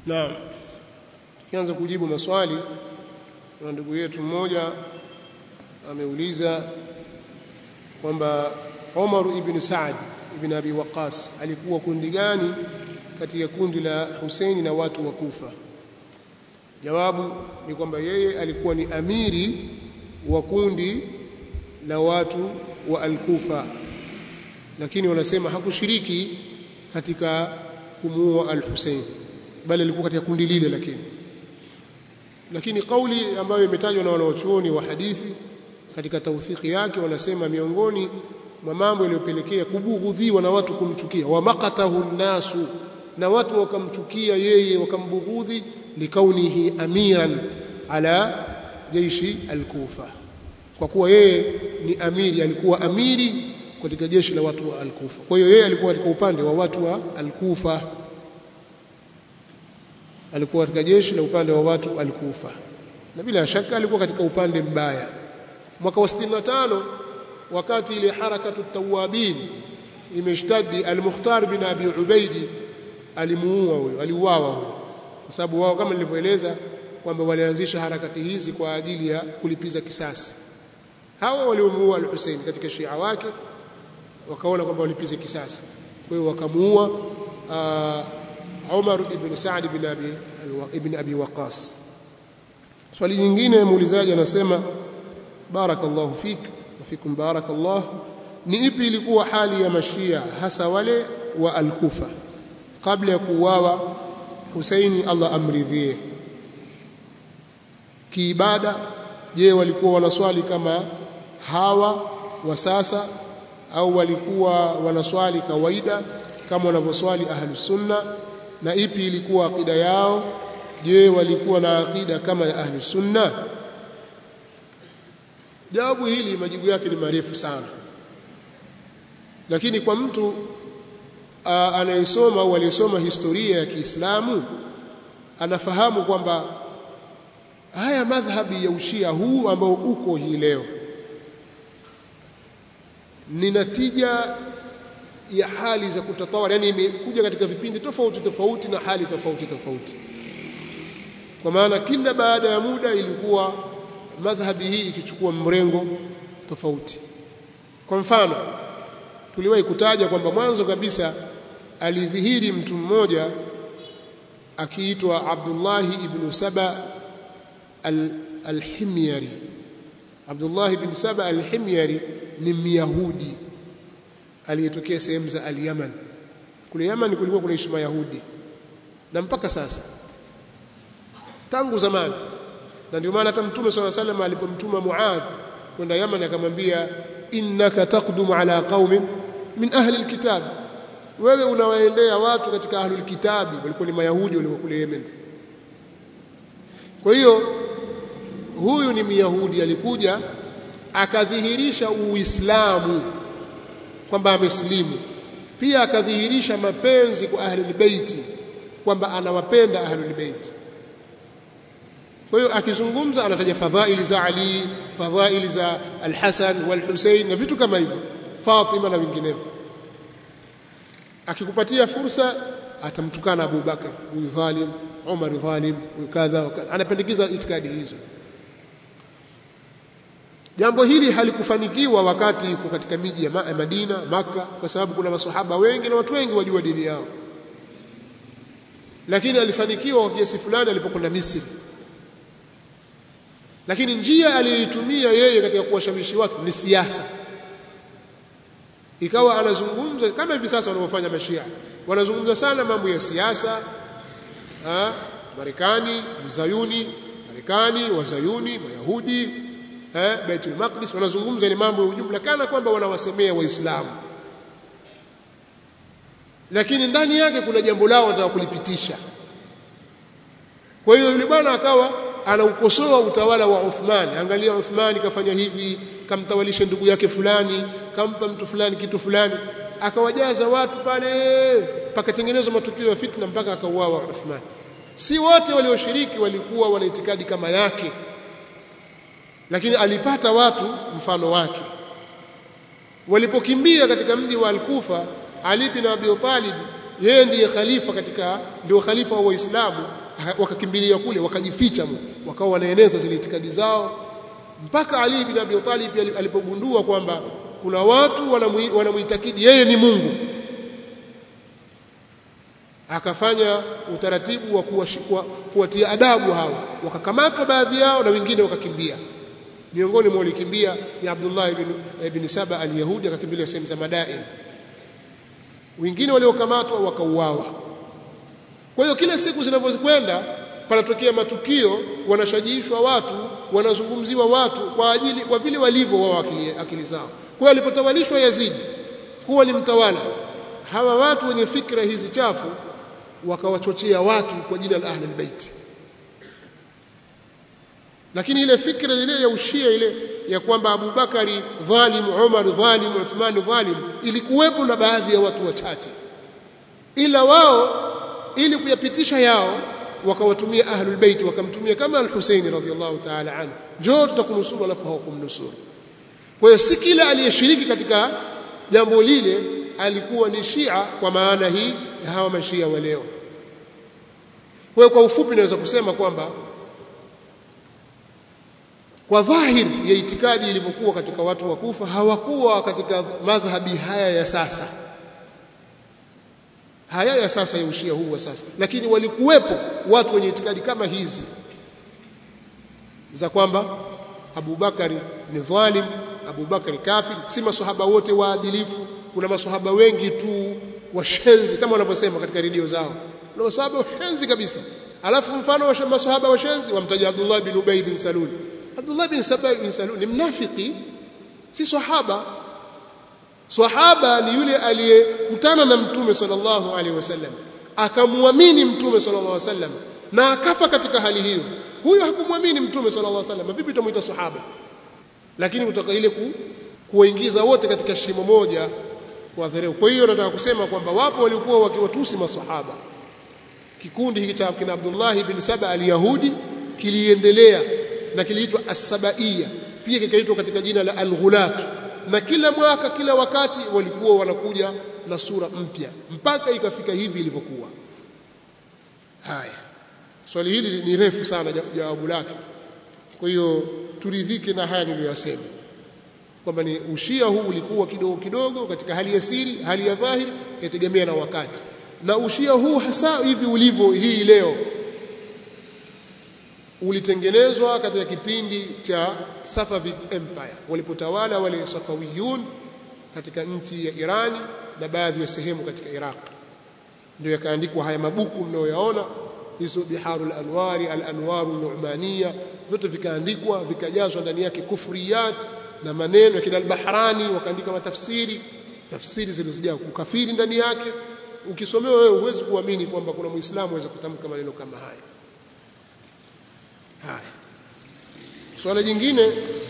Naam. Tukianza kujibu maswali na ndugu yetu mmoja ameuliza kwamba Umar ibn Saad ibn Abi Waqas alikuwa kundi gani kati ya kundi la Husaini na watu wa Kufa? Jawabu ni kwamba yeye alikuwa ni amiri wa kundi la watu wa Al-Kufa, lakini wanasema hakushiriki katika kumuua Al-Husain, bali alikuwa katika kundi lile. Lakini lakini kauli ambayo imetajwa na wanawachuoni wa hadithi katika tawthiki yake, wanasema miongoni mwa mambo yaliyopelekea kubughudhiwa na watu kumchukia, wa maqatahu nnasu, na watu wakamchukia yeye wakambughudhi, likaunihi amiran ala jeishi al-Kufa, kwa kuwa yeye ni amiri, alikuwa amiri katika jeshi la watu wa al-Kufa. Kwa hiyo yeye alikuwa katika upande wa watu wa al-Kufa, alikuwa katika jeshi la upande wa watu al-Kufa, na bila shaka alikuwa katika upande mbaya. Mwaka wa 65 wakati ile harakatu tawabin imeshtadi, al-Mukhtar bin Abi Ubaidi alimuua huyo, aliuawa huyo, kwa sababu wao kama nilivyoeleza kwamba walianzisha harakati hizi kwa ajili ya kulipiza kisasi. Hawa waliomuua al-Hussein katika Shia wake wakaona kwamba walipize kisasi, kwa hiyo wakamuua uh, Umar ibn Saad ibn Abi ibn Abi Waqas. Swali nyingine muulizaji anasema barakallahu fik wa fikum barakallah, ni ipi ilikuwa hali ya mashia hasa wale wa al-Kufa kabla ya kuuawa Husaini, Allah amridhie kiibada? Je, walikuwa wanaswali kama hawa wa sasa au walikuwa wanaswali kawaida kama wanavyoswali ahlus sunna? Na ipi ilikuwa akida yao? Je, walikuwa na akida kama ya ahlus sunna? Jawabu hili majibu yake ni marefu sana, lakini kwa mtu anayesoma au aliyesoma historia ya Kiislamu anafahamu kwamba haya madhhabi ya ushia huu ambao uko hii leo ni natija ya hali za kutatawara, yani imekuja katika vipindi tofauti tofauti na hali tofauti tofauti, kwa maana kila baada ya muda ilikuwa madhhabi hii ikichukua mrengo tofauti. Kwa mfano, tuliwahi kutaja kwamba mwanzo kabisa alidhihiri mtu mmoja akiitwa Abdullahi ibn Saba al-Himyari. Abdullah ibn Saba al-Himyari ni Myahudi aliyetokea sehemu za al-Yaman. Kule Yaman kulikuwa kunaishi Mayahudi na mpaka sasa, tangu zamani, na ndio maana hata Mtume swalla salam alipomtuma Muadh kwenda Yaman akamwambia, innaka taqdumu ala qaumin min ahli alkitab, wewe unawaendea watu katika ahlul kitabi, walikuwa ni Mayahudi walikuwa kule Yemen. Kwa hiyo huyu ni Myahudi alikuja akadhihirisha Uislamu kwamba amesilimu, pia akadhihirisha mapenzi kwa ahlul beiti kwamba anawapenda ahlul beiti. Kwa hiyo akizungumza anataja fadhaili za Ali, fadhaili za Al-Hasan wal-Husain na vitu kama hivyo, Fatima na wengineo. Akikupatia fursa atamtukana Abu Bakar, huyu dhalim, Umar dhalim, huyu kadha, anapendekeza itikadi hizo. Jambo hili halikufanikiwa wakati yuko katika miji ya Madina, Makka, kwa sababu kuna masahaba wengi na watu wengi wajua dini yao, lakini alifanikiwa kwa kiasi fulani alipokwenda Misri. Lakini njia aliyoitumia yeye katika kuwashawishi watu ni siasa, ikawa anazungumza kama hivi sasa wanavyofanya Mashia, wanazungumza sana mambo ya siasa, Marekani, Mzayuni, Marekani, Wazayuni, Mayahudi eh, Baitul Maqdis, wanazungumza ni mambo ya ujumla kana kwamba wanawasemea Waislamu, lakini ndani yake kuna jambo lao wanataka kulipitisha. Kwa hiyo yule bwana akawa anaukosoa utawala wa Uthman. Angalia, Uthman kafanya hivi, kamtawalisha ndugu yake fulani, kampa mtu fulani kitu fulani, akawajaza watu pale, pakatengenezwa matukio ya fitna mpaka akauawa Uthman. Si wote walioshiriki walikuwa wana itikadi kama yake lakini alipata watu mfano wake. Walipokimbia katika mji wa Al-Kufa, Ali bin Abi Talib yeye ndiye khalifa katika ndio khalifa wa Waislamu wakakimbilia kule wakajificha wakawa wanaeneza zile itikadi zao mpaka Ali bin Abi Talib alipogundua kwamba kuna watu wanamuitakidi yeye ni Mungu akafanya utaratibu wa kuwatia adabu hawa wakakamatwa baadhi yao na wengine wakakimbia miongoni mwa walikimbia ni Abdullah ibn, ibn Saba al-Yahudi akakimbilia sehemu za Madain wengine waliokamatwa wakauawa kwa hiyo kila siku zinavyokwenda panatokea matukio wanashajishwa watu wanazungumziwa watu kwa ajili kwa vile walivyo wao akili, akili zao kwa hiyo alipotawalishwa Yazid kuwa ni mtawala hawa watu wenye fikra hizi chafu wakawachochea watu kwa jina la ahlul bait lakini ile fikra ile ya ushia ile ya kwamba Abu Bakari dhalim Umar dhalim Uthman dhalim ilikuwepo na baadhi ya watu wachache ila wao ili kuyapitisha yao wakawatumia ahlul bait wakamtumia kama al-Husaini radhiyallahu ta'ala anhu njoo tutakunusuru alafu hawakumnusuru kwa hiyo si kila aliyeshiriki katika jambo lile alikuwa ni Shia kwa maana hii ya hawa mashia wa leo kwa hiyo kwa ufupi naweza kusema kwamba kwa dhahiri ya itikadi ilivyokuwa katika watu wa Kufa hawakuwa katika madhhabi haya ya sasa haya ya sasa ya ushia huu wa sasa lakini walikuwepo watu wenye itikadi kama hizi za kwamba Abu Bakari ni dhalim Abu Bakari kafir si maswahaba wote waadilifu kuna maswahaba wengi tu washenzi kama wanavyosema katika redio zao kuna maswahaba washenzi kabisa alafu mfano wa maswahaba washenzi wamtaja Abdullah bin Ubay bin Salul Abdullah bin Sabah bin Salul ni mnafiki si sahaba Sahaba ni yule aliyekutana na Mtume sallallahu alaihi wasallam akamwamini Mtume sallallahu alaihi wasallam na akafa katika hali hiyo. Huyo hakumwamini Mtume sallallahu alaihi wasallam, vipi tumuita sahaba? Lakini kutoka ile ku, kuwaingiza wote katika shimo moja kwa dharau. Kwa hiyo nataka kusema kwamba wapo walikuwa wakiwatusi masahaba. Kikundi hiki cha kina Abdullah ibn Saba al-Yahudi kiliendelea na kiliitwa as-Sabaiya, pia kikaitwa katika jina la al-Ghulat na kila mwaka kila wakati walikuwa wanakuja na sura mpya mpaka ikafika hivi ilivyokuwa haya swali hili ni refu sana jawabu lake kwa hiyo turidhike na haya niliyosema kwamba ni ushia huu ulikuwa kidogo kidogo katika hali ya siri hali ya dhahiri yategemea na wakati na ushia huu hasa hivi ulivyo hii leo ulitengenezwa katika kipindi cha Safavid Empire walipotawala wale Safawiyun katika nchi ya Irani na baadhi ya sehemu katika Iraq ndio yakaandikwa haya mabuku mnayoyaona hizo biharul anwari al-anwaru nu'maniya vyote vikaandikwa vikajazwa ndani yake kufriyat na maneno ya kina al-Bahrani wakaandika matafsiri tafsiri zilizojaa ukafiri ndani yake ukisomewa wewe huwezi kuamini kwamba kuna muislamu aweza kutamka maneno kama haya haya swala jingine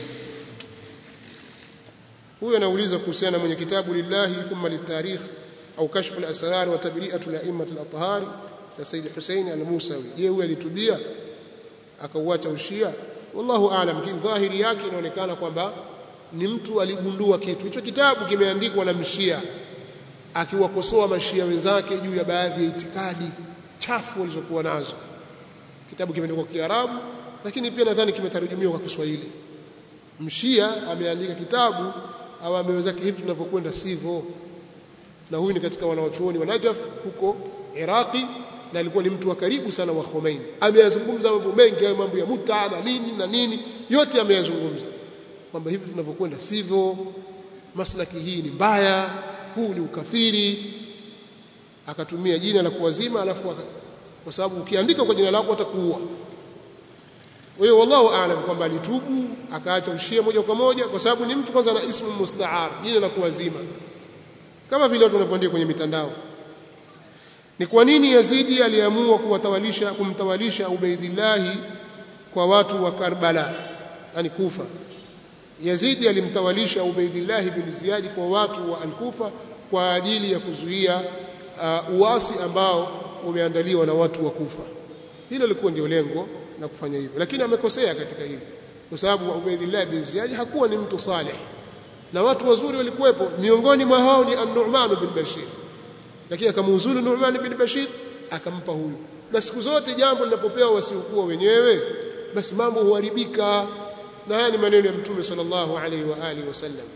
huyu anauliza kuhusiana mwenye kitabu lillahi thumma litarikh au kashfu al-asrar wa tabri'atu al-a'immat al-athhar cha Said Hussein al-Musawi je huyu alitubia akauacha ushia wallahu aalam lakini dhahiri yake inaonekana kwamba ni mtu aligundua kitu hicho kitabu kimeandikwa na mshia akiwakosoa mashia wenzake juu ya baadhi ya itikadi chafu walizokuwa nazo kitabu kimeandikwa kwa Kiarabu lakini pia nadhani kimetarujumiwa kwa Kiswahili mshia ameandika kitabu au amewezake hivi tunavyokwenda sivyo na huyu ni katika wanawachuoni wa Najaf huko Iraqi na alikuwa ni mtu wa karibu sana wa Khomeini ameyazungumza mambo mengi hayo mambo ya muta na nini na nini yote ameyazungumza kwamba hivi tunavyokwenda sivyo maslaki hii ni mbaya huu ni ukafiri akatumia jina la kuwazima alafu kwa sababu ukiandika kwa jina lako atakuua kwa hiyo wallahu aalam kwamba alitubu akaacha ushia moja kwa moja kwa sababu ni mtu kwanza na ismu mustaar jina la kuwazima kama vile watu wanavyoandika kwenye mitandao ni kwa nini Yazidi aliamua kuwatawalisha kumtawalisha Ubaidillah kwa watu wa Karbala yani Kufa Yazidi alimtawalisha Ubaidillah bin Ziyad kwa watu wa Al-Kufa kwa ajili ya kuzuia uh, uasi ambao umeandaliwa na watu wa Kufa hilo lilikuwa ndio lengo na kufanya hivyo lakini amekosea katika hili kwa sababu Ubaidillah bin Ziyad hakuwa ni mtu saleh na watu wazuri walikuwepo miongoni mwa hao ni An-Nu'man bin Bashir lakini akamuuzulu Nu'man bin Bashir akampa huyu na siku zote jambo linapopewa wasiokuwa wenyewe basi mambo huharibika na haya ni maneno ya mtume sallallahu alaihi wa alihi wasallam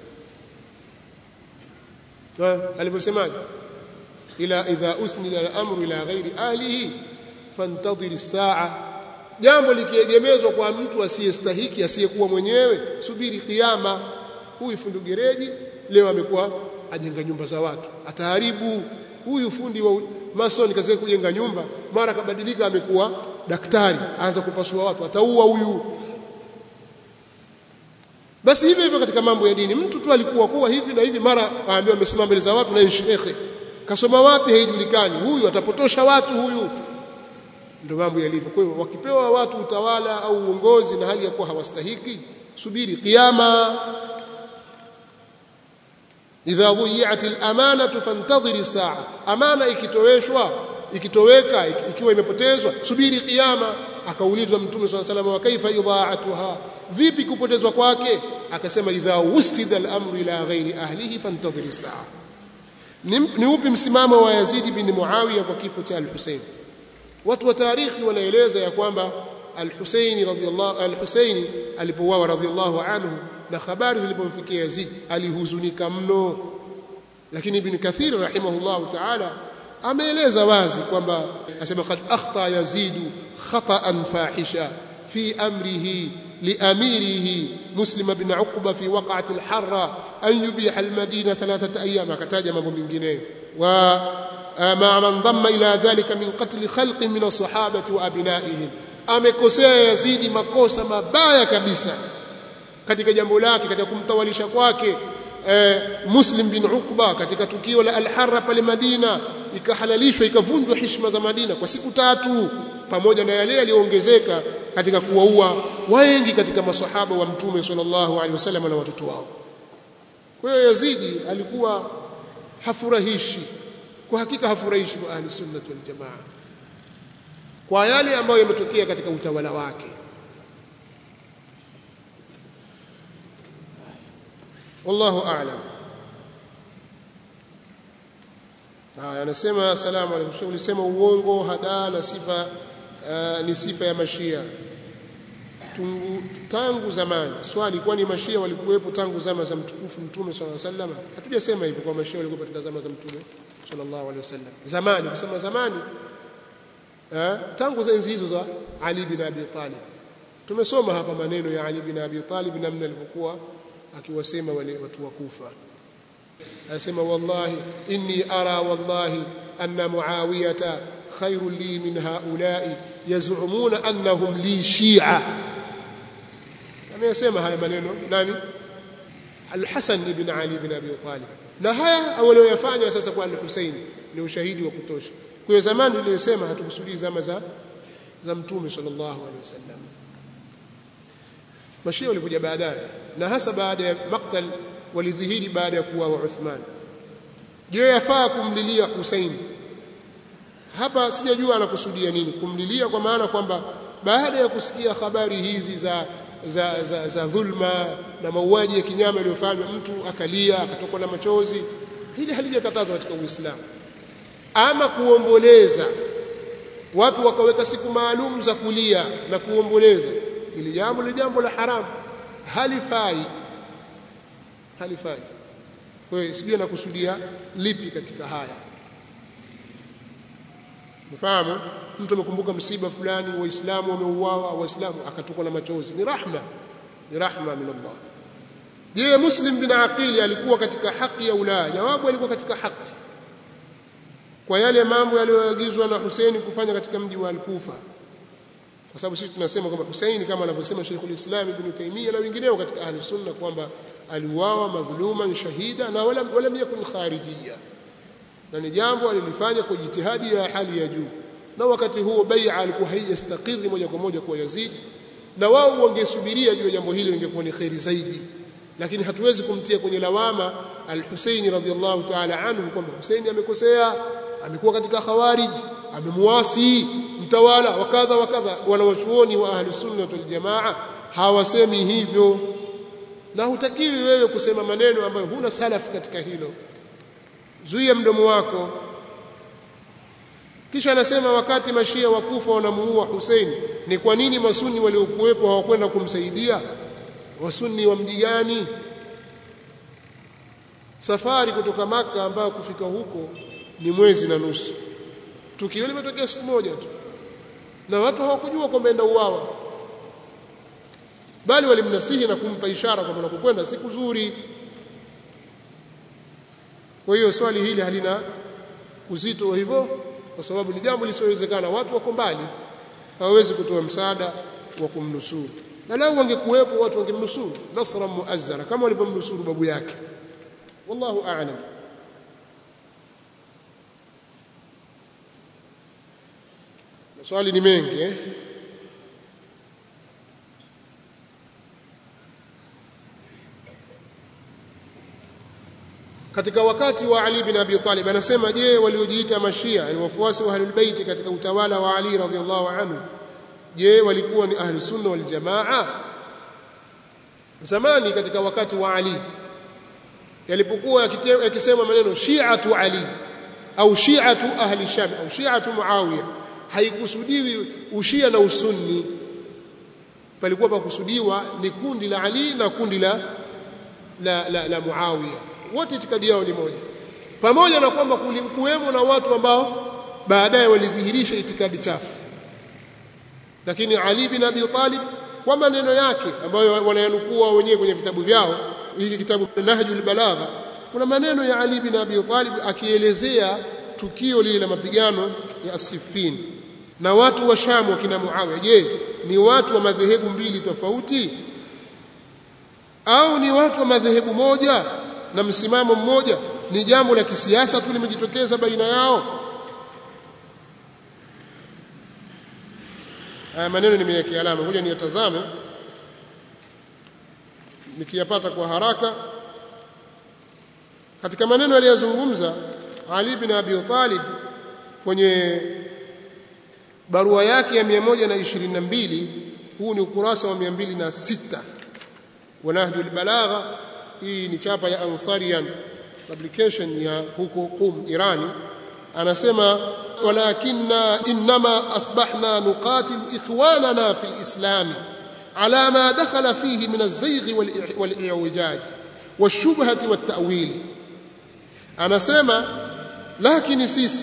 aliposemaje ila idha usnida al-amru ila ghairi ahlihi fantadhir as-sa'a jambo likiegemezwa kwa mtu asiyestahiki asiyekuwa mwenyewe subiri kiyama huyu fundi gereji leo amekuwa ajenga nyumba za watu ataharibu huyu fundi wa mason kazi kujenga nyumba mara kabadilika amekuwa daktari aanza kupasua watu ataua huyu basi hivyo hivyo katika mambo ya dini mtu tu alikuwa kuwa hivi na hivi mara aambiwa amesimama mbele za watu na shekhe kasoma wapi haijulikani huyu atapotosha watu huyu ndio mambo yalivyo kwa hiyo wakipewa watu utawala au uongozi na hali ya kuwa hawastahiki subiri kiyama idha dhiyat al-amanatu fantadhiri saa amana ikitoweshwa ikitoweka ikiwa imepotezwa subiri kiyama akaulizwa mtume swalla sallam wa kaifa idha'atuha vipi kupotezwa kwake akasema idha wusida al-amru ila ghairi ahlihi fantadhiri saa ni, ni upi msimamo wa Yazid bin Muawiya kwa kifo cha al-Husayn watu wa tarikhi wanaeleza ya kwamba al-Husayn radhiyallahu al-Husayn alipouawa radhiyallahu anhu na habari zilipomfikia Yazid alihuzunika mno lakini ibn Kathir rahimahullahu ta'ala ameeleza wazi kwamba asema qad akhta Yazid khata'an fahisha fi amrihi لأميره مسلم بن عقبة في وقعة الحرة أن يبيح المدينة ثلاثة أيام كتاج mambo mengine ومع من ضم إلى ذلك من قتل خلق من الصحابة وأبنائهم amekosea Yazidi makosa mabaya kabisa katika jambo lake katika kumtawalisha kwake eh, Muslim bin Uqba katika tukio la Al-Harra pale Madina ikahalalishwa ikavunjwa heshima za Madina kwa siku tatu pamoja na yale yaliyoongezeka katika kuwaua wengi katika masahaba wa Mtume sallallahu alaihi wasallam na watoto wao. Kwa hiyo Yazidi alikuwa hafurahishi, kwa hakika hafurahishi kwa ahli sunna wal jamaa kwa yale ambayo yametokea katika utawala wake. Wallahu a'lam. Haya, anasema asalamu alaykum. Ulisema uongo, hadaa na sifa uh, ni sifa ya mashia Tungu, tangu zamani. Swali, kwani mashia walikuwepo tangu zama za mtukufu Mtume sallallahu alaihi wasallam? Hatujasema hivyo kwa mashia walikuwa katika zama za Mtume sallallahu alaihi wasallam. Zamani, kusema zamani eh, tangu za enzi hizo za Ali bin Abi Talib. Tumesoma hapa maneno ya Ali bin Abi Talib namna alivyokuwa akiwasema wale watu wa Kufa. Anasema wallahi inni ara wallahi anna Muawiyata khairun li min haula'i yaz'umuna annahum li shi'a. Amesema haya maneno nani? Al-Hasan ibn Ali ibn Abi Talib. Na haya walioyafanya sasa kwa Al-Husayn ni ushahidi wa kutosha. Kwa hiyo zamani niliyosema hatukusudii zama za za Mtume sallallahu alaihi wasallam. Mashia walikuja baadaye na hasa baada ya maktal walidhihiri baada ya kuuawa Uthman. Je, yafaa kumlilia Hussein? Hapa sijajua anakusudia nini kumlilia, kwa maana kwamba baada ya kusikia habari hizi za za, za, za dhulma na mauaji ya kinyama yaliyofanywa, mtu akalia akatokwa na machozi, hili halijakatazwa katika Uislamu. Ama kuomboleza, watu wakaweka siku maalum za kulia na kuomboleza, ili jambo ni jambo la haramu, halifai halifai. Kwa hiyo sijui nakusudia lipi katika haya. Mfahamu, mtu amekumbuka msiba fulani, waislamu wameuawa, waislamu akatokwa na machozi, ni rahma, ni rahma min Allah. Je, Muslim bin Aqili alikuwa katika haki ya ulaya? Jawabu, alikuwa katika haki kwa yale mambo yaliyoagizwa na Husaini kufanya katika mji wa Al-Kufa, kwa sababu sisi tunasema kwamba Husaini kama anavyosema Sheikhul Islam Ibn Taymiyyah na wengineo katika ahli sunna kwamba aliuawa madhuluman shahida na wala wala yakun kharijiyya, na ni jambo alilifanya kwa jitihadi ya hali ya juu, na wakati huo bai'a alikuwa haijastakiri moja kwa moja kwa Yazid, na wao wangesubiria juu ya jambo hili lingekuwa ni kheri zaidi, lakini hatuwezi kumtia kwenye lawama al-Husaini radhiyallahu ta'ala anhu kwamba Husaini amekosea, amekuwa katika khawarij, amemuasi mtawala wa kadha wa kadha. Wanawachuoni wa ahli sunna wal jamaa hawasemi hivyo na hutakiwi wewe kusema maneno ambayo huna salaf katika hilo. Zuia mdomo wako, kisha anasema wakati mashia wakufa wanamuua Hussein ni kwa nini masuni waliokuwepo hawakwenda kumsaidia wasuni wa mji gani safari kutoka maka ambayo kufika huko ni mwezi na nusu tukio limetokea siku moja tu na watu hawakujua kwamba enda uwawa bali walimnasihi na kumpa ishara kwamba unapokwenda siku nzuri kwa hiyo swali hili halina uzito wa hivyo kwa sababu ni jambo lisilowezekana watu wako mbali hawawezi kutoa msaada wa kumnusuru na lau wangekuwepo watu wangemnusuru nasra muazzara kama walivyomnusuru babu yake wallahu a'lam maswali ni mengi eh? katika wakati wa Ali bin Abi Talib anasema je waliojiita mashia ni wafuasi wa ahlul bait katika utawala wa Ali radhiallahu anhu je walikuwa ni ahli sunna wal jamaa zamani katika wakati wa Ali yalipokuwa yakisema maneno shi'atu Ali au shi'atu ahli sham au shi'atu muawiya haikusudiwi ushia na usunni palikuwa pakusudiwa ni kundi la Ali na kundi la la, la, la Muawiya wote itikadi yao ni moja pamoja na kwamba kulikuwemo na watu ambao baadaye walidhihirisha itikadi chafu lakini Ali bin Abi Talib kwa maneno yake ambayo wanayanukua wenyewe kwenye vitabu vyao hiki kitabu Nahjul Balagha kuna maneno ya Ali bin Abi Talib akielezea tukio lile la mapigano ya Siffin na watu wa Sham wakina Muawiya je ni watu wa madhehebu mbili tofauti au ni watu wa madhehebu moja na msimamo mmoja ni jambo la kisiasa tu limejitokeza baina yao haya maneno nimeyekea alama ngoja niyatazame nikiyapata kwa haraka katika maneno aliyozungumza Ali bin Abi Talib kwenye barua yake ya 122 huu ni ukurasa wa 206 wa Nahjul Balagha hii ni chapa ya Ansarian publication ya huko Qum Irani anasema walakinna inma asbahna nuqatil ikhwanana fil islam ala ma dakhala fihi min az-zayg wal-i'wijaj wash-shubhati wat-ta'wil anasema lakini sisi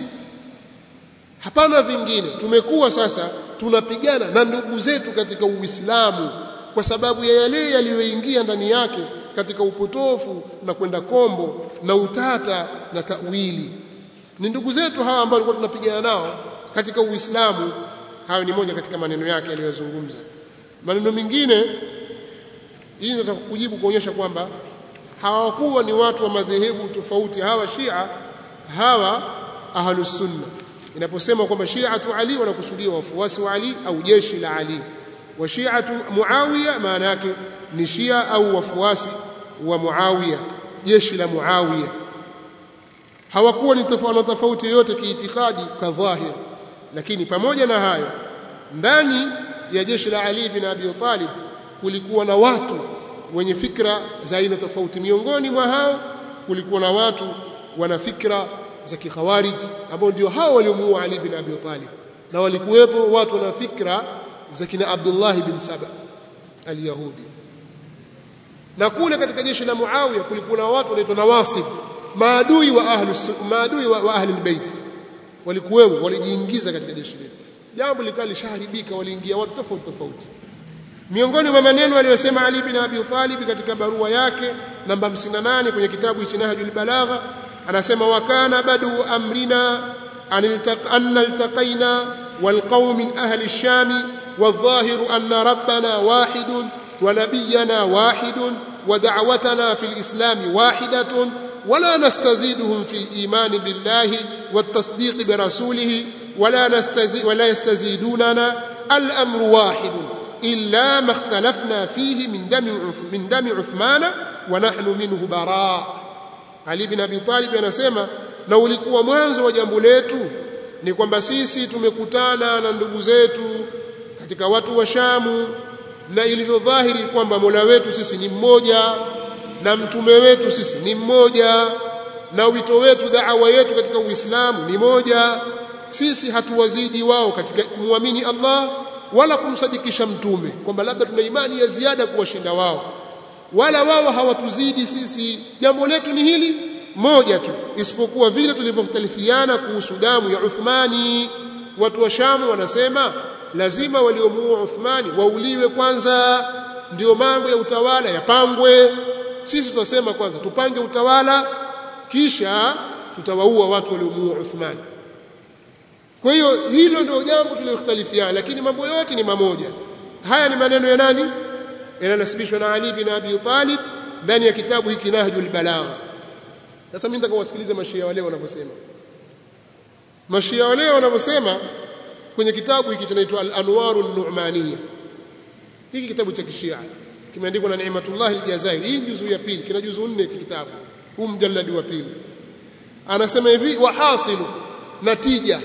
hapana vingine tumekuwa sasa tunapigana na ndugu zetu katika Uislamu kwa sababu ya yale yaliyoingia ndani yake katika upotofu na kwenda kombo na utata na tawili ni ndugu zetu hawa ambao walikuwa tunapigana nao katika Uislamu hayo ni moja katika maneno yake aliyozungumza maneno mengine hii nataka kujibu kuonyesha kwamba hawakuwa ni watu wa madhehebu tofauti hawa Shia hawa ahlus sunna inaposema kwamba Shiatu Ali wanakusudia wafuasi wa Ali au jeshi la Ali wa Shiatu Muawiya maana yake ni Shia au wafuasi wa Muawiya jeshi la Muawiya hawakuwa ni tofauti tofauti yoyote kiitikadi kadhahir lakini pamoja na hayo ndani ya jeshi la Ali bin Abi Talib kulikuwa na watu wenye fikra za aina tofauti miongoni mwa hao kulikuwa na watu wana fikra za kikhawarij ambao ndio hao waliomuua Ali bin Abi Talib na walikuwepo watu wana fikra za kina Abdullah bin Saba al-Yahudi na kule katika jeshi la Muawiya kulikuwa na watu wanaitwa nawasib maadui wa ahli maadui wa, wa ahli albayt walikuwemo walijiingiza katika jeshi lile jambo likawa lishaharibika waliingia watu tofauti tofauti miongoni mwa maneno aliyosema Ali bin Abi Talib katika barua yake namba 58 kwenye kitabu hichi Nahjul Balagha anasema wakana badu amrina an naltaqaina والقوم من أهل الشام والظاهر أن ربنا واحد ونبينا واحد ودعوتنا في الإسلام واحدة ولا نستزيدهم في الإيمان بالله والتصديق برسوله ولا, نستزي ولا يستزيدوننا الأمر واحد إلا ما اختلفنا فيه من دم, من دم عثمان ونحن منه براء علي بن أبي طالب anasema na ulikuwa mwanzo wa jambo letu ni kwamba sisi tumekutana na ndugu zetu katika watu wa Shamu na ilivyodhahiri kwamba Mola wetu sisi ni mmoja na mtume wetu sisi ni mmoja na wito wetu da'wa yetu katika Uislamu ni moja sisi hatuwazidi wao katika kumwamini Allah wala kumsadikisha mtume kwamba labda tuna imani ya ziada kuwashinda wao wala wao hawatuzidi sisi jambo letu ni hili moja tu isipokuwa vile tulivyokhtalifiana kuhusu damu ya Uthmani watu wa Shamu wanasema lazima waliomuua Uthmani wauliwe kwanza ndio mambo ya utawala yapangwe sisi tunasema kwanza tupange utawala kisha tutawaua watu waliomuua Uthmani kwa hiyo hilo ndio jambo tulilokhtalifiana lakini mambo yote ni mamoja haya ni maneno ya nani yananasibishwa na Ali bin Abi Talib ndani ya kitabu hiki Nahjul Balagha sasa mimi nataka wasikilize mashia wale wanavyosema mashia wale wanavyosema kwenye kitabu hiki kinaitwa Al-Anwaru An-Nu'maniyya hiki kitabu cha kishia kimeandikwa na Ni'matullah Al-Jazairi hii juzu ya pili kina juzu nne kitabu huu mjalladi wa pili anasema hivi wahasilu natija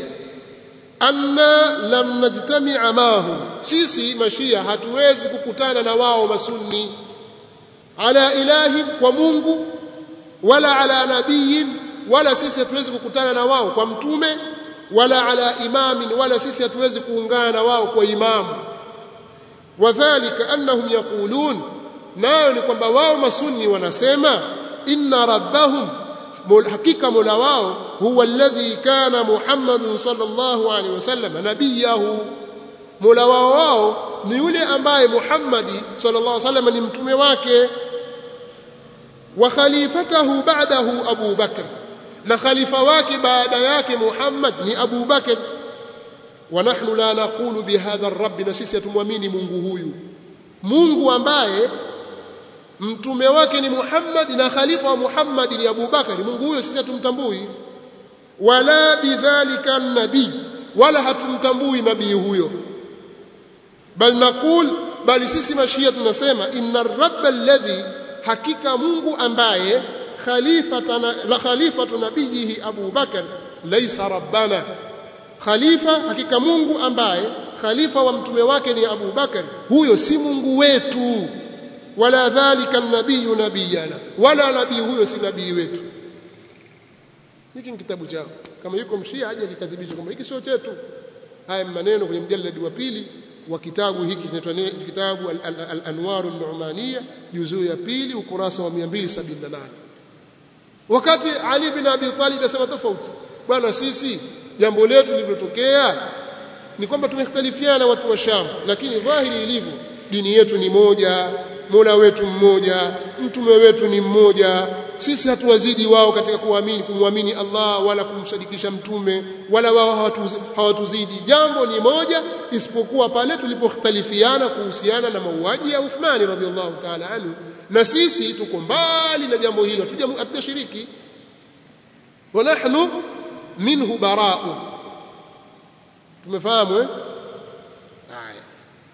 anna lam najtami'a mahum sisi mashia hatuwezi kukutana na wao masunni ala ilahi kwa Mungu wala ala nabiyin wala sisi hatuwezi kukutana na wao kwa mtume wala ala imamin wala sisi hatuwezi kuungana na wao kwa imamu wadhālika annahum yaqulun nayo ni kwamba wao masunni wanasema inna rabbahum hakika mola wao huwa alladhi kana muhammadun sallallahu alaihi wasallam nabiyahu mola wao wao ni yule ambaye muhammadi sallallahu alaihi wasallam ni mtume wake wa khalifatahu ba'dahu abu bakr na khalifa wake baada yake muhammad ni abu bakr wa nahnu la naqulu bihadha ar-rabb na sisi hatumwamini mungu huyu mungu ambaye mtume wake ni Muhammad na khalifa wa Muhammad ni Abu Bakari Mungu huyo sisi hatumtambui wala bidhalika nabii wala hatumtambui nabii huyo bal naqul bali sisi mashia tunasema inna rabb alladhi hakika Mungu ambaye khalifatana la khalifatu nabiyihi Abu Bakar laysa rabbana khalifa hakika Mungu ambaye khalifa wa mtume wake ni Abu Bakar huyo si Mungu wetu wala dhalika nabiyu nabiyana wala nabii huyo si nabii wetu hiki ni kitabu chao kama yuko mshia aje akikadhibisha kwamba hiki sio chetu haya maneno kwenye mjaladi wa pili wa kitabu hiki kinaitwa kitabu al-anwar an-nu'maniyya juzuu ya pili ukurasa wa 278 wakati Ali bin Abi Talib asema tofauti bwana sisi jambo letu lililotokea ni kwamba tumekhtalifiana watu wa Sham lakini dhahiri ilivyo dini yetu ni moja Mola wetu mmoja mtume wetu ni mmoja sisi hatuwazidi wao katika kuamini kumwamini Allah wala kumsadikisha mtume wala wao hawatuzidi jambo ni moja isipokuwa pale tulipokhtalifiana kuhusiana na mauaji ya Uthmani radhiallahu ta'ala anhu na sisi tuko mbali na jambo hilo hatujashiriki wa nahnu minhu bara'un tumefahamu eh haya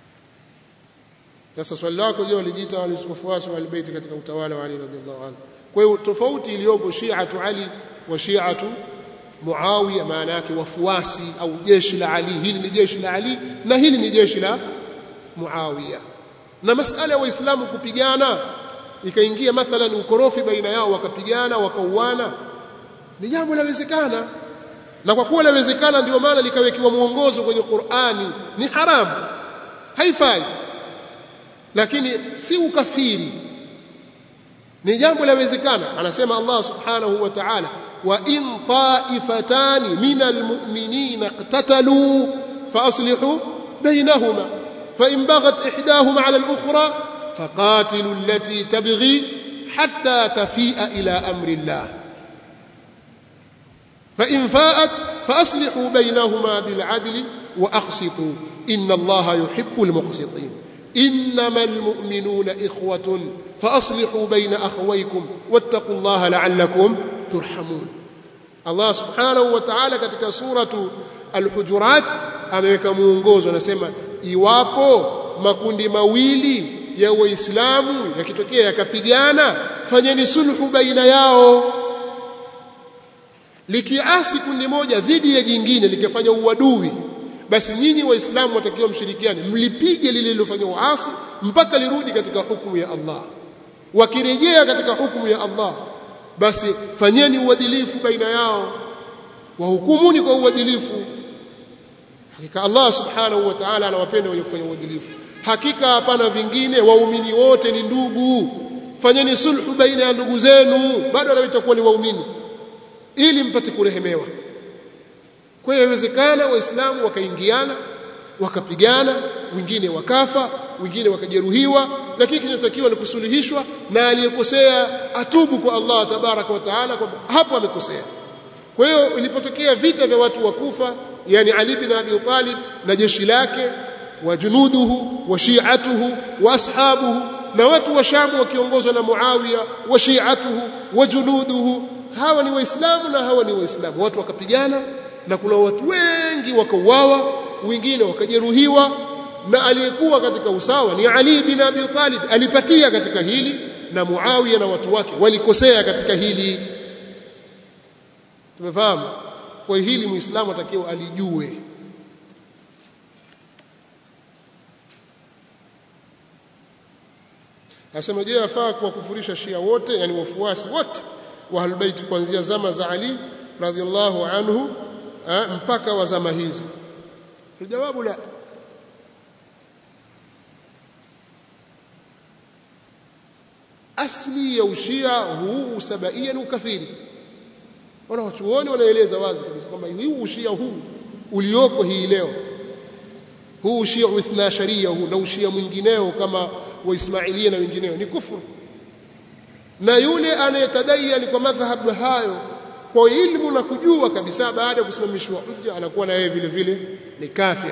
sasa swali lako je walijiita wafuasi wa albayt katika utawala wa Ali radhiallahu anhu kwa hiyo tofauti iliyopo shi'atu Ali wa shi'atu Muawiya maana yake wafuasi au jeshi la Ali hili ni jeshi la Ali na hili ni jeshi la Muawiya na masala ya waislamu kupigana ikaingia mathalan ukorofi baina yao wakapigana wakauana ni jambo lawezekana na kwa kuwa lawezekana ndio maana likawekiwa mwongozo kwenye Qur'ani ni haramu haifai lakini si ukafiri ni jambo lawezekana anasema Allah subhanahu wa ta'ala wa in ta'ifatani minal mu'minina iqtatalu fa aslihu bainahuma fa in baghat ihdahuma 'ala al-ukhra faqatilu allati tabghi hatta tafi'a ila amri Allah fa in fa'at fa aslihu bainahuma bil 'adli wa aqsitu inna Allah yuhibbul muqsitin إنما المؤمنون إخوة فأصلحوا بين أخويكم واتقوا الله لعلكم ترحمون الله سبحانه وتعالى katika suratu al-hujurat ameweka muongozo anasema iwapo makundi mawili ya waislamu yakitokea yakapigana fanyeni sulhu baina yao likiasi kundi moja dhidi ya jingine likifanya uadui basi nyinyi waislamu watakiwa mshirikiane mlipige lile lilofanywa uasi mpaka lirudi katika hukumu ya Allah wakirejea katika hukumu ya Allah basi fanyeni uadilifu baina yao wahukumuni kwa uadilifu hakika Allah subhanahu wa ta'ala anawapenda wenye kufanya uadilifu hakika hapana vingine waumini wote ni ndugu fanyeni sulhu baina ya ndugu zenu bado na itakuwa ni waumini ili mpate kurehemewa kwa hiyo inawezekana waislamu wakaingiana wakapigana wengine wakafa wengine wakajeruhiwa lakini kinachotakiwa ni kusuluhishwa na aliyekosea atubu kwa Allah tabaraka wa taala kwamba hapo amekosea kwa hiyo ilipotokea vita vya watu wa Kufa yani Ali bin Abi Talib na jeshi lake wa junuduhu wa shi'atuhu wa ashabuhu na watu wa Sham wakiongozwa na Muawiya wa shi'atuhu wa junuduhu hawa ni waislamu na hawa ni waislamu watu wakapigana na kuna watu wengi wakauawa wengine wakajeruhiwa na aliyekuwa katika usawa ni Ali bin Abi Talib alipatia katika hili na Muawiya na watu wake walikosea katika hili tumefahamu kwa hili muislamu atakiwa alijue Asema je afaa kuwakufurisha Shia wote yani wafuasi wote wa Ahlulbayt kuanzia zama za Ali radhiallahu anhu ha, mpaka wa zama hizi Jawabu la asli ya ushia huu usabaia ni ukafiri wana wachuoni wanaeleza wazi kabisa kwamba huu ushia huu ulioko hii leo huu ushia uithna sharia huu na ushia mwingineo kama waismailia na wengineo ni kufuru na yule anayetadaiani kwa madhhabu hayo kwa ilmu na kujua kabisa baada ya kusimamishwa hujja anakuwa na yeye vile vile ni kafir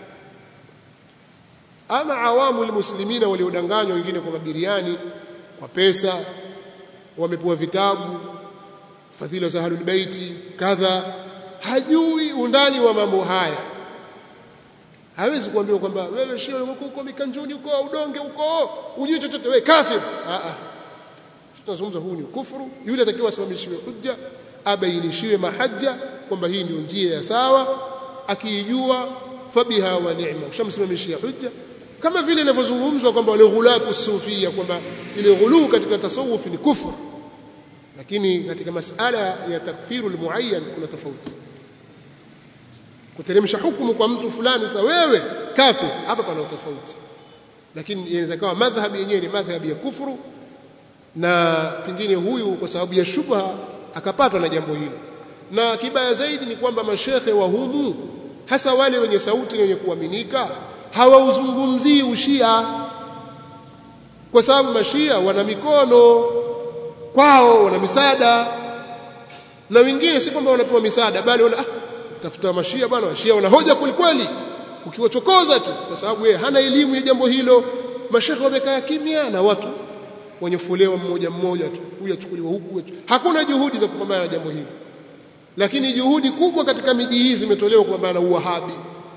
ama awamu almuslimina waliodanganywa wengine kwa mabiriani kwa pesa wamepewa vitabu fadhila za ahlul baiti kadha hajui undani wa mambo haya hawezi kuambiwa kwamba wewe shia huko huko mikanjuni huko udonge huko ujui chochote wewe kafir a a tunazungumza huu ni kufuru yule atakiwa asimamishiwe hujja abainishiwe mahajja kwamba hii ndio njia ya sawa akiijua fabiha wa ni'ma ushamsimamishia hujja kama vile inavyozungumzwa kwamba wale ghulatu sufia kwamba ile ghuluu katika tasawuf ni kufur lakini katika masala ya takfiru almuayyan kuna tofauti kuteremsha hukumu kwa mtu fulani sasa wewe kafir hapa pana tofauti lakini inaweza kuwa madhhabi yenyewe ni madhhabi ya kufuru na pengine huyu kwa sababu ya shubha akapatwa na jambo hilo na kibaya zaidi ni kwamba mashekhe wa humu hasa wale wenye sauti na wenye kuaminika hawauzungumzii ushia kwa sababu mashia wana mikono kwao wana misaada na wengine si kwamba wanapewa misaada bali wana ah, tafuta mashia bwana washia wana hoja kwelikweli ukiwachokoza tu kwa sababu yeye hana elimu ya jambo hilo mashekhe wamekaa kimya na watu wenye fulewa mmoja mmoja tu huyu achukuliwa huku hakuna juhudi za kupambana na jambo hili lakini juhudi kubwa katika miji hii zimetolewa kupambana na uwahabi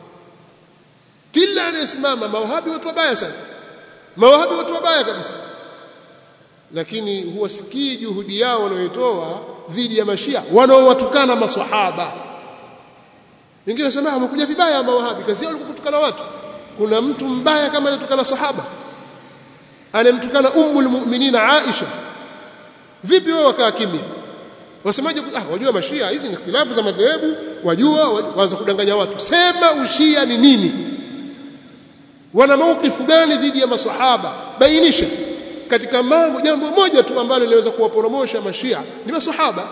kila anayesimama mawahabi watu wabaya sana mawahabi watu wabaya kabisa lakini huwasikii juhudi yao wanayotoa dhidi ya mashia wanaowatukana maswahaba wengine wanasema wamekuja vibaya mawahabi kazi yao kutukana watu kuna mtu mbaya kama anatukana sahaba anemtukana ummul mu'minina Aisha vipi wewe wakaa kimya wasemaje ah wajua mashia hizi ni ikhtilafu za madhehebu wajua waanza kudanganya watu sema ushia ni nini wana maukifu gani dhidi ya maswahaba bainisha katika mambo jambo moja tu ambalo linaweza kuwaporomosha mashia ni maswahaba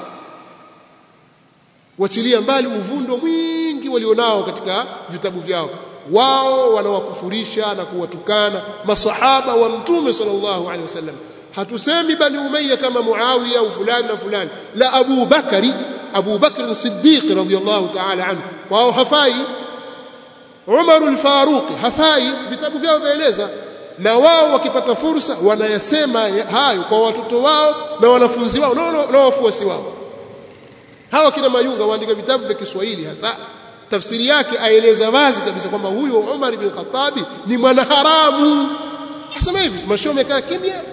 wachilia mbali uvundo mwingi walionao katika vitabu vyao wao wanawakufurisha na kuwatukana masahaba wa mtume sallallahu alaihi wasallam hatusemi bani umayya kama muawiya au fulani na fulani la abu bakari abu bakr siddiq radhiyallahu ta'ala anhu wao hafai umar al-faruq hafai vitabu vyao vyaeleza na wao wakipata fursa wanayasema hayo kwa watoto wao na wanafunzi wao na wafuasi wao hawa kina mayunga waandika vitabu vya Kiswahili hasa tafsiri yake aeleza wazi kabisa kwamba huyo Umar ibn Khattab ni mwanaharamu asema hivi mashio amekaa kimya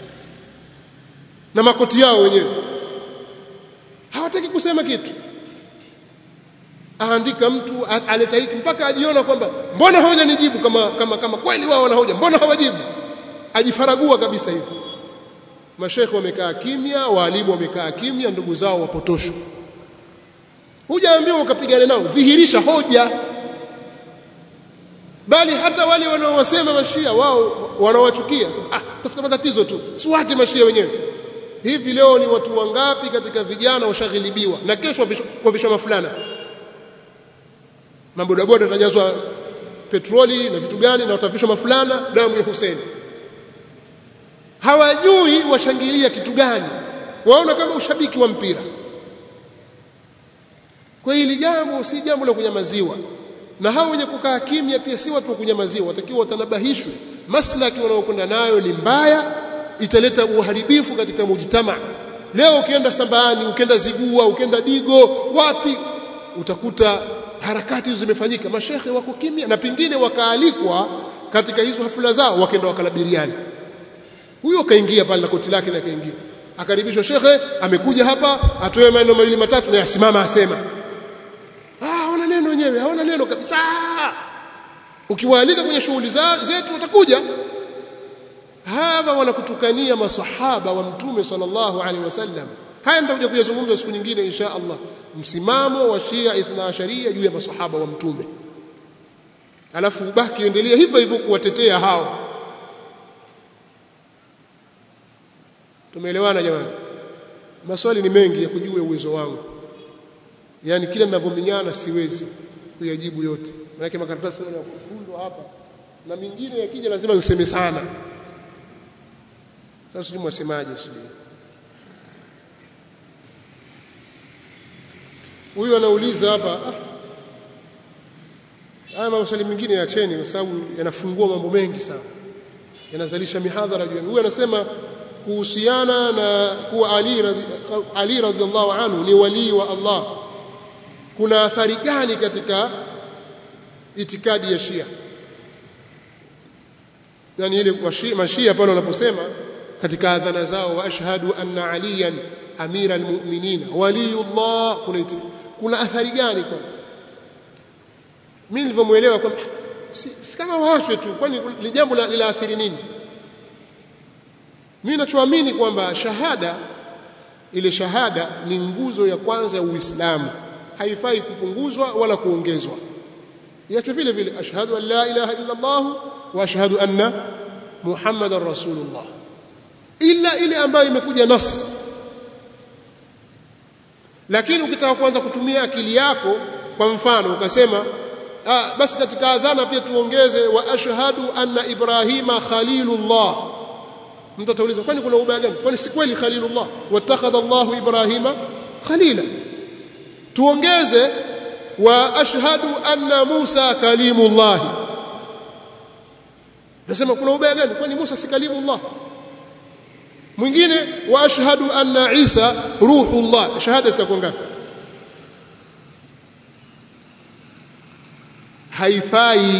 na makoti yao wenyewe hawataki kusema kitu aandika mtu aleta hiki mpaka ajiona kwamba mbona hoja nijibu kama kama kama kweli wao wana hoja mbona hawajibu ajifaragua kabisa hivi mashekhe wamekaa kimya waalimu wamekaa kimya ndugu zao wapotoshwa hujaambiwa ukapigana nao dhihirisha hoja bali hata wale wanaowasema mashia wao wanawachukia ah tafuta matatizo tu siwache mashia wenyewe hivi leo ni watu wangapi katika vijana washaghilibiwa na kesho wavishwa mafulana mabodaboda yatajazwa petroli na vitu gani na watavishwa mafulana damu ya Hussein hawajui washangilia kitu gani waona kama ushabiki wa mpira kwa hili jambo si jambo la kunyamaziwa na hao wenye kukaa kimya pia si watu wa kunyamaziwa watakiwa watanabahishwe maslaki wanaokwenda nayo ni mbaya italeta uharibifu katika mujtama leo ukienda Sambani ukienda Zigua ukienda Digo wapi utakuta harakati hizo zimefanyika mashehe wako kimya na pingine wakaalikwa katika hizo hafula zao wakaenda wakalabiriani huyo kaingia pale na koti lake na kaingia akaribishwa shekhe amekuja hapa atoe maneno mawili matatu na yasimama asema ah hawana neno wenyewe hawana neno kabisa ukiwaalika kwenye shughuli zetu watakuja hawa wanakutukania masahaba wa mtume sallallahu alaihi wasallam haya nitakuja kuyazungumza siku nyingine insha Allah msimamo wa Shia Ithna Asharia juu ya masahaba wa mtume alafu ubaki endelea hivyo hivyo kuwatetea hao tumeelewana jamani maswali ni mengi ya kujua uwezo wangu yani kila ninavyominyana siwezi kuyajibu yote maana makaratasi yanafundwa hapa na mingine yakija lazima niseme sana sasa ni mwasemaje sijui huyu anauliza hapa ah, haya maswali mengine yacheni kwa sababu yanafungua mambo mengi sana yanazalisha mihadhara juu huyu anasema kuhusiana na kuwa Ali radhi, Ali radhiallahu anhu ni walii wa Allah kuna athari gani katika itikadi ya Shia yani ile mashia pale wanaposema katika adhana zao wa ashhadu anna aliyan amira almu'minin waliyullah kuna iti, kuna athari gani kwa mimi nilivyomuelewa kwamba si, si kama waachwe tu kwani ni jambo linaathiri nini mimi ninachoamini kwamba shahada ile shahada ni nguzo ya kwanza ya Uislamu haifai kupunguzwa wala kuongezwa iacho vile vile ashhadu an la ilaha illa Allah wa ashhadu anna muhammadar rasulullah ila ile ambayo imekuja nas lakini ukitaka kuanza kutumia akili yako kwa mfano ukasema ah, basi katika adhana pia tuongeze wa ashhadu anna ibrahima khalilullah mtu atauliza kwani kuna ubaya gani kwani si kweli khalilullah watakhadha Allahu ibrahima khalila tuongeze wa ashhadu anna Musa kalimullah nasema kuna ubaya gani kwani Musa si kalimullah mwingine wa ashhadu anna Isa ruhullah shahada zitakuwa ngapi haifai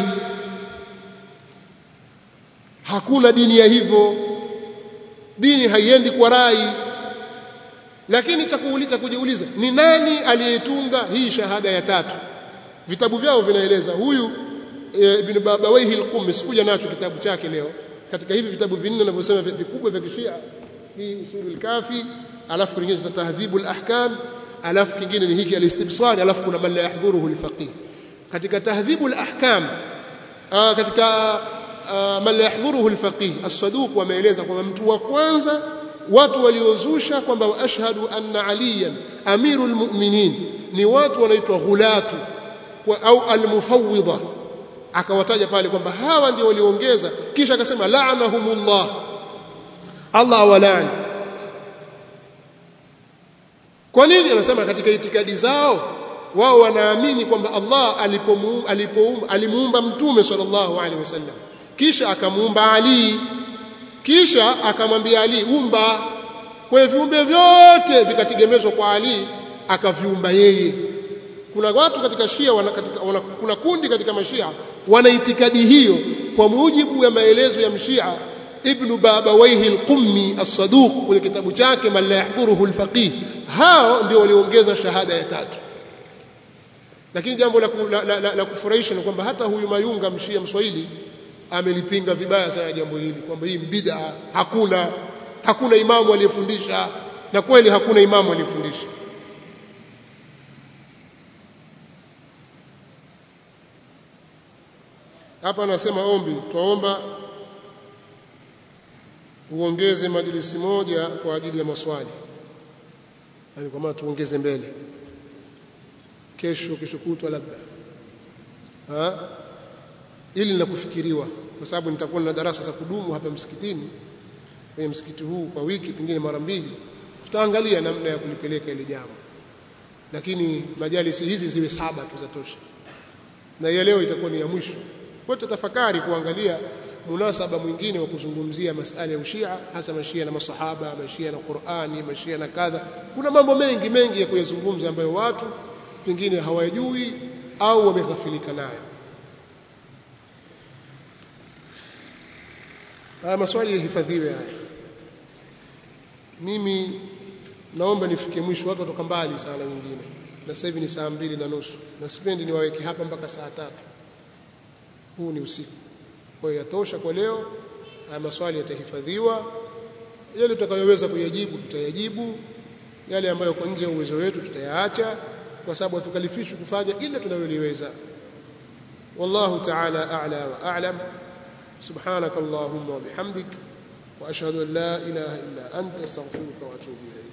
hakuna dini ya hivyo dini haiendi kwa rai lakini cha kuuliza kujiuliza ni nani aliyetunga hii shahada ya tatu vitabu vyao vinaeleza huyu e, ibn babawaihi al-qummi sikuja nacho kitabu chake leo katika hivi vitabu vinne ninavyosema vikubwa vya kishia hii usulul kafi alafu kingine cha tahdhibul ahkam alafu kingine ni hiki al-istibsar alafu kuna man la yahdhuruhu al-faqih katika tahdhibul ahkam katika man la yahdhuruhu al-faqih as-saduq wameeleza kwamba mtu wa kwanza watu waliozusha kwamba ashhadu anna aliyan amirul mu'minin ni watu wanaitwa ghulatu au almufawwidha akawataja pale kwamba hawa ndio waliongeza kisha akasema la'anahumullah Allah awalani kwa nini anasema katika itikadi zao wao wanaamini kwamba Allah alipomuumba alipoumba alimuumba mtume sallallahu alaihi wasallam kisha akamuumba Ali kisha akamwambia Ali umba kwa viumbe vyote vikategemezwa kwa Ali akaviumba yeye kuna watu katika Shia wana, katika, wana, kuna kundi katika mashia wana itikadi hiyo kwa mujibu ya maelezo ya mshia Ibn Babawayhi al-Qummi as-Saduq kwenye kitabu chake man la yahdhuruhu al-faqih hao ndio waliongeza shahada ya tatu lakini jambo la, la, la, la, la kufurahisha ni kwamba hata huyu Mayunga mshia mswahili amelipinga vibaya sana jambo hili kwamba hii bid'a hakuna hakuna imamu aliyefundisha na kweli hakuna imamu aliyefundisha hapa anasema ombi twaomba uongeze majlisi moja kwa ajili ya maswali yani kwa maana tuongeze mbele kesho kesho kutwa labda ha ili la kufikiriwa kwa sababu nitakuwa na darasa za kudumu hapa msikitini kwenye msikiti huu kwa wiki pengine mara mbili tutaangalia namna ya kulipeleka ile jambo lakini majalisi hizi ziwe saba tu za tosha na ya leo itakuwa ni ya mwisho kwa tutafakari kuangalia munasaba mwingine wa kuzungumzia masala ya ushia hasa mashia na masahaba mashia na Qur'ani mashia na kadha kuna mambo mengi mengi ya kuyazungumza ambayo watu pengine hawajui au wameghafilika nayo haya maswali yahifadhiwe haya mimi naomba nifike mwisho watu watoka mbali sana wengine na sasa hivi ni saa mbili na nusu na sipendi niwaweke hapa mpaka saa tatu huu ni usiku kwa hiyo yatosha kwa leo haya maswali yatahifadhiwa yale tutakayoweza kuyajibu tutayajibu yale ambayo kwa nje ya uwezo wetu tutayaacha kwa sababu hatukalifishwi kufanya ila tunayoliweza wallahu ta'ala a'la wa a'lam subhanaka allahumma wa bihamdik wa ashhadu an la ilaha illa anta astaghfiruka wa atubu ilayk